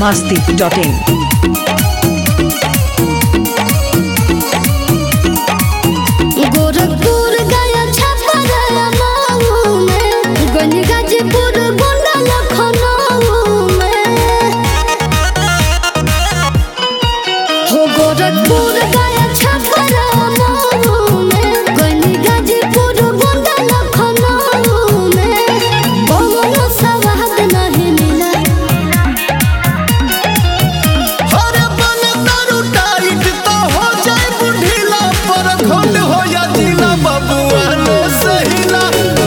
masti.in. Gorakhpur गया छपा गया माऊ में गंज गाजीपुर गोंडा लखनऊ में हो गोरखपुर गया छपा गया माऊ में गंज गाजीपुर गोंडा लखनऊ में कोनो सवाद नहीं मिला हरे बन दारू टाइट तो हो जाए बुढ़ीला पर खंड हो या जिला बबुआ ने सहीला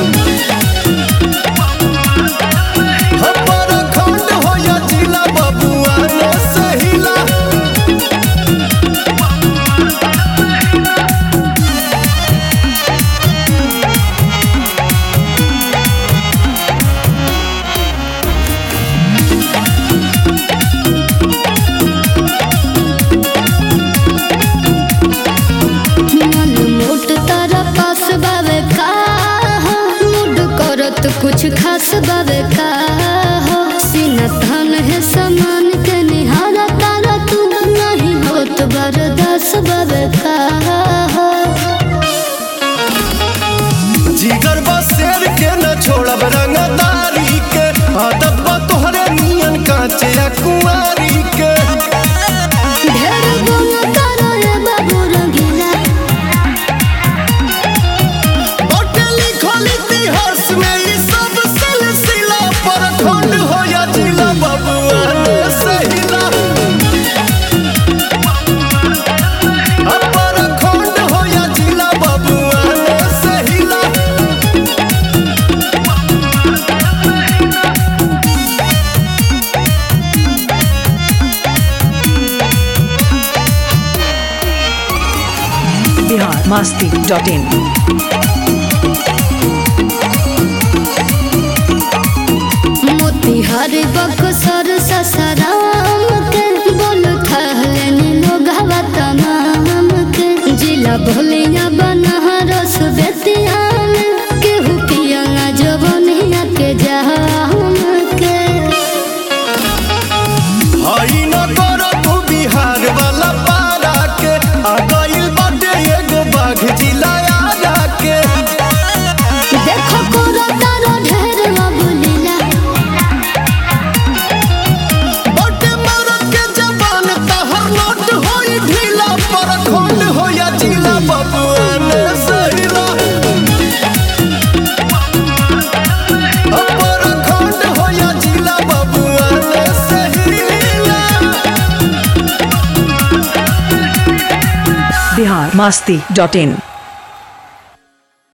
हम पर खंड हो या जिला बबुआ ने सहीला मन मोट तारा पास बावे का हो मूड करत कुछ खास बावे का हो सीना थान है समान के निहारा तारा तू नहीं होत बरदास बावे का हो जिगर बा शेर के न छोड़ब रंगदारी के आदत बा तोहरे नियन कांचे या कुंवारी के ढेर गुण तारा रे बाबू रंगीला बटे लिखल इतिहास में ई सब सिलसिला पर खंड हो या जिला बबुआ ने सहिला अपर खंड हो या जिला बबुआ ने सहिला Bihar masti.in. मोतिहार बक्सर ससराम के बोल थहलेनी लोग हवा तमाम के जिला भोलिया बनहरस बेतिया में केहू पिया जवनिया के जहाम के हई न कर तू बिहार वाला पारा के आ गइल बाटे एगो बाघ जिला आरा के देखो कोरो तारो ढेर बोलिला बटे मरद के जबान तहर नोट होई ढीला पर खंड हो या जिला बबुआ ने सहिला अपर खंड हो या जिला बबुआ ने सहिला Bihar masti.in.